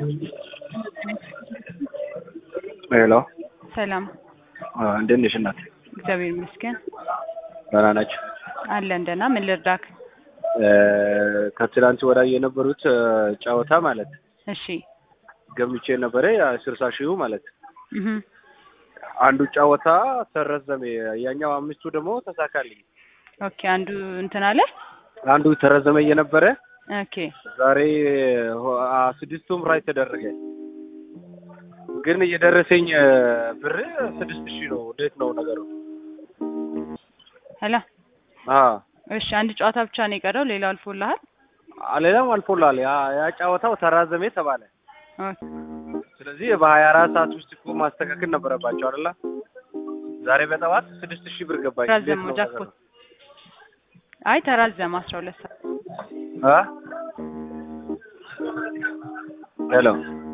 ሄሎ ሰላም እንዴት ነሽ እናት? እግዚአብሔር ይመስገን ደህና ናቸው። አለን ደህና። ምን ልርዳክ? ከትላንት ወዳ የነበሩት ጨዋታ ማለት እሺ ገምቼ ነበረ ስልሳ ሺሁ ማለት እህ አንዱ ጨዋታ ተረዘመ፣ ያኛው አምስቱ ደግሞ ተሳካልኝ። ኦኬ አንዱ እንትን አለ። አንዱ ተረዘመ እየነበረ ኦኬ ዛሬ ሆ- አ- ስድስቱም ራይ ተደረገ። ግን እየደረሰኝ ብር ስድስት ሺህ ነው። እንዴት ነው ነገሩ? ሄሎ አ እሺ አንድ ጨዋታ ብቻ ነው የቀረው፣ ሌላው አልፎልሃል? ሌላም አልፎላል። ያ ያ ጨዋታው ተራዘመ ተባለ። ኦኬ ስለዚህ በሀያ አራት ሰዓት ውስጥ እኮ ማስተካከል ነበረባቸው አይደለ? ዛሬ በጠዋት ስድስት ሺህ ብር ገባኝ። እንዴት ተራዘመው ነው ጃክፖት። ነገሩ? አይ ተራዘመ አስራ ሁለት ሰዓት አ ሄሎ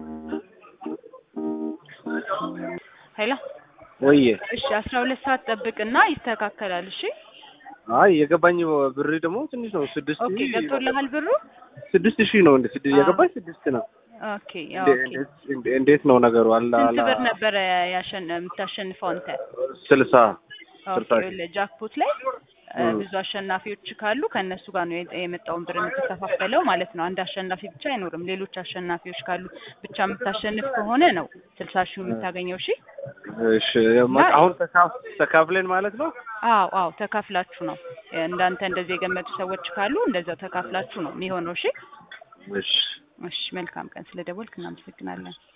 ሄሎ ወይዬ እሺ አስራ ሁለት ሰዓት ጠብቅና ይስተካከላል። እሺ አይ የገባኝ ብር ደግሞ ትንሽ ነው። ስድስት ኦኬ ሺህ ገብቶልሃል ብሩ? ስድስት ሺህ ነው እንደ ስድስት አዎ። የገባኝ ስድስት ነው። ኦኬ እንዴ- ኦኬ እንዴት- እንዴት ነው ነገሩ? አላ ስንት አላ ብር ነበረ ያሸን የምታሸንፈው አንተ? ስልሳ ስልሳ ኦኬ ሺህ። ለጃክፖት ላይ እ፣ እም። ብዙ አሸናፊዎች ካሉ ከእነሱ ጋር ነው የጠ- የመጣውን ብር የምትከፋፈለው ማለት ነው። አንድ አሸናፊ ብቻ አይኖርም። ሌሎች አሸናፊዎች ካሉ ብቻ የምታሸንፍ ከሆነ ነው ስልሳ ሺህ የምታገኘው። እሺ እሺ ማ- አሁን ተካፍ ተካፍለን ማለት ነው። አዎ አዎ ተካፍላችሁ ነው እንዳንተ እንደዚህ የገመቱ ሰዎች ካሉ እንደዛው ተካፍላችሁ ነው የሚሆነው። እሺ እሺ እሺ መልካም ቀን። ስለደወልክ እናመሰግናለን።